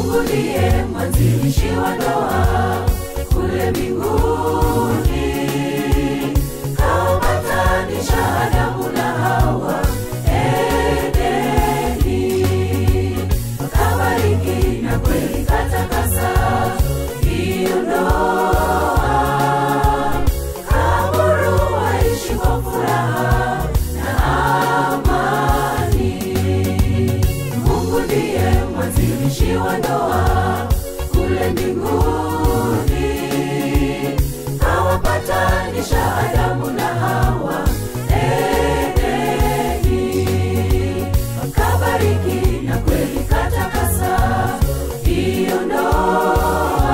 Mungu ndiye mwanzilishi wa ndoa kule mbinguni, kawapatanisha Adamu na Hawa Edeni, kabariki na kweli katakasa hiyo ndoa, kaburu waishi kwa furaha na amani. Mungu ndiye mwanzilishi wa ndoa kule mbinguni, kawapatanisha Adamu na Hawa Edeni, kabariki na kweli katakasa hiyo ndoa,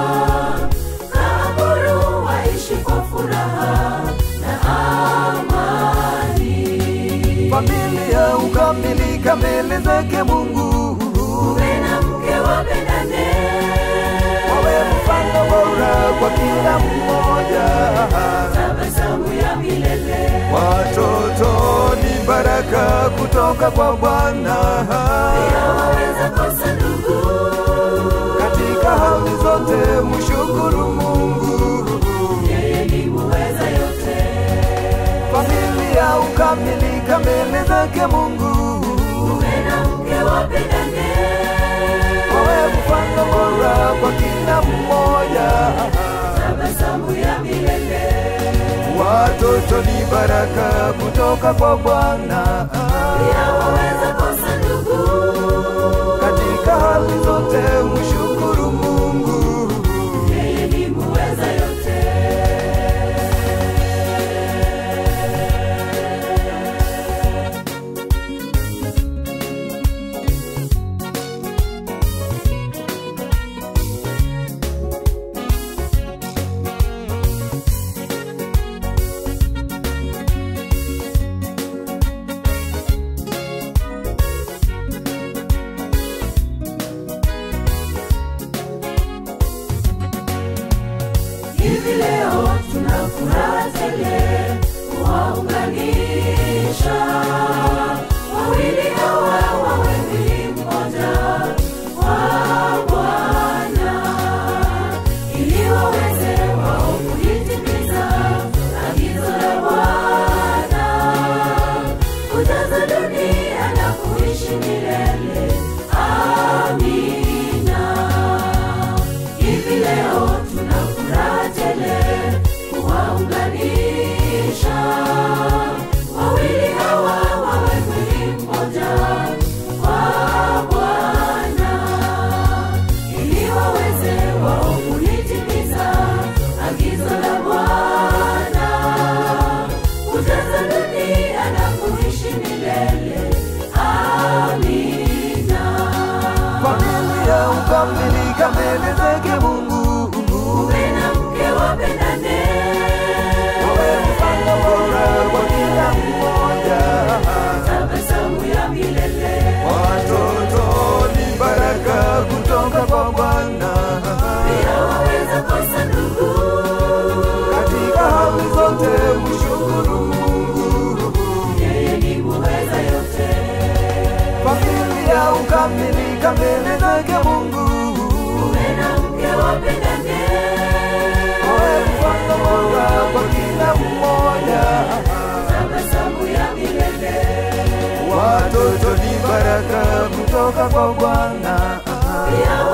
kaburu waishi kwa furaha na amani. familia ukamilika mbele zake Mungu, Mume na mke wapendane, wawe mfano bora kwa kila mmoja. tabasamu ya milele. Watoto ni baraka kutoka kwa Bwana, Pia waweza kosa ndugu, katika hali zote mshukuru Mungu. yeye ni muweza yote. Familia ukamilika mbele zake Mungu, Mume na mke wapendane, wawe mfano bora kwa kila mmoja. tabasamu ya milele. Watoto ni baraka kutoka kwa Bwana, Pia waweza kosa ndugu, katika hali zote mshukuru Mungu. yeye ni muweza yote. Hivi leo tuna furaha tele kuwaunganisha wawili hawa wawe mwili mmoja kwa Bwana, ili waweze wao kulitimiza agizo la Bwana, kujaza dunia na kuishi milele. Amina. Hivi leo tuna furaha tele kuwaunganisha wawili hawa wawe mwili mmoja kwa Bwana, ili waweze wao kulitimiza agizo la Bwana, kujaza dunia na kuishi milele. Amina. Familia ukamilika mbele zake Mungu, Mume na mke wapendane, wawe mfano bora kwa kila mmoja. tabasamu ya milele. Watoto ni baraka kutoka kwa Bwana, Pia waweza kosa ndugu, katika hali zote mshukuru Mungu. yeye ni muweza yote. Familia ukamilika mbele zake Mungu, Mume na mke wapendane, wawe mfano bora kwa kila mmoja. tabasamu ya milele. Watoto ni baraka kutoka kwa Bwana, Pia